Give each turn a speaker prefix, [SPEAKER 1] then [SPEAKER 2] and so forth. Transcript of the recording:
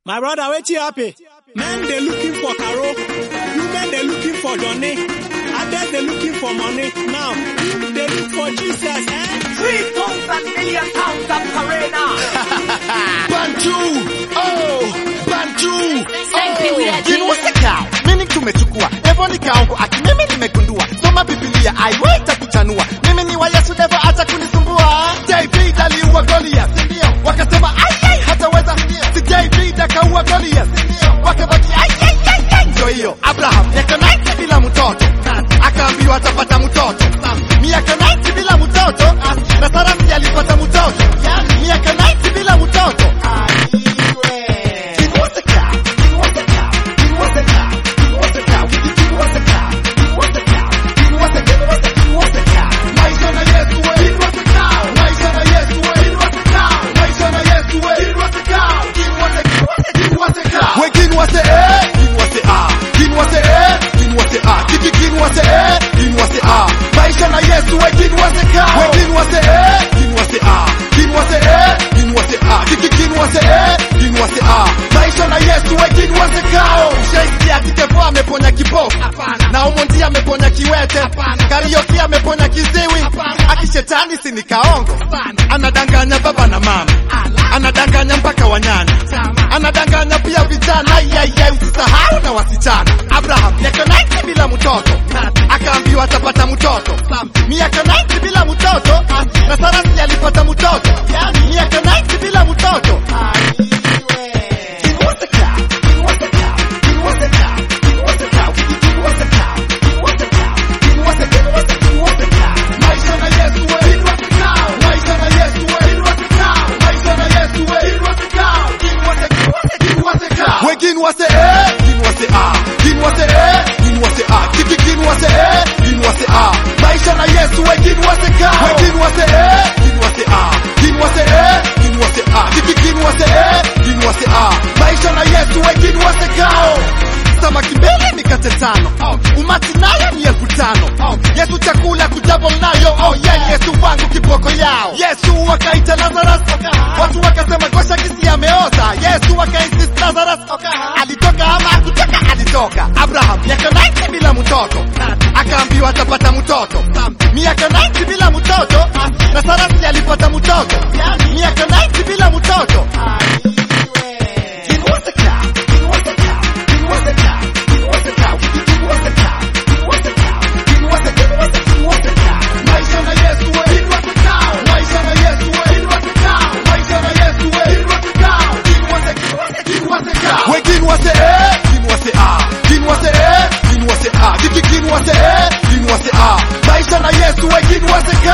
[SPEAKER 1] My brother, wetin happen? Men dey looking for Caro, women dey looking for Johnny, others dey looking for money. Now, you dey look for Jesus, eh?
[SPEAKER 2] Three thousand million pounds of Karena.
[SPEAKER 3] Bantu, oh, Bantu,
[SPEAKER 2] Senti
[SPEAKER 3] oh.
[SPEAKER 2] weird.
[SPEAKER 3] Kinusika, mimi tumechukua Devo nikaongo ati mimi nimegundua Soma Biblia aiweta kuchanua Mimi ni wa Yesu Devo acha kunisumbua David aliua Goliath ndio Wakasema ai ai hataweza si David akaua Goliath ndio Wakabaki ai ai ai ai ndio hiyo Abraham miaka 90 bila mtoto akaambiwa atapata mtoto miaka 90 bila mtoto na Sara pia alipata mtoto miaka 90 bila mtoto maisha na Yesu wengine wasekaa wengine wase eh wengine wase ah wengine wase eh wengine wase ah wengine wase eh wengine wase ah maisha na Yesu wengine wasekao Shakespeare atikepo ameponya kipofu na Omondi ameponya kiwete Karaoke ameponya kiziwi akishetani si ni kaongo anadanganya baba na mama anadanganya mpaka wanyana anadanganya pia vijana yeye usisahau na wasichana Abraham miaka 90 bila mtoto akaambiwa atapata mtoto miaka 90 bila mtoto na Sara si alipata mtoto miaka 90 bila mtoto wengine wase eh wengine wase ah wengine wase eh wengine wase ah kiki kingine wase eh wengine wase ah maisha na Yesu wengine wase ka wengine wase eh wengine wase ah wengine wase eh wengine wase ah kiki kingine wase eh wengine wase ah maisha na Yesu wengine wase kao samaki mbele mikate tano umati nayo ni elfu tano Yesu chakula kujabo nayo oh yeah Yesu wangu kiboko yao Yesu wakaita Lazarus watu wakasema gosha kisi ameoza Yesu wakainsist Lazarus alitoka ama akutoka alitoka Abraham miaka 90 bila mtoto akaambiwa atapata mtoto miaka 90 bila mtoto na Sara si alipata mtoto miaka 90 bila mtoto wengine wase eh wengine wase ah wengine wase eh wengine wase ah kiki kingine wase eh wengine wase ah maisha na Yesu wengine wase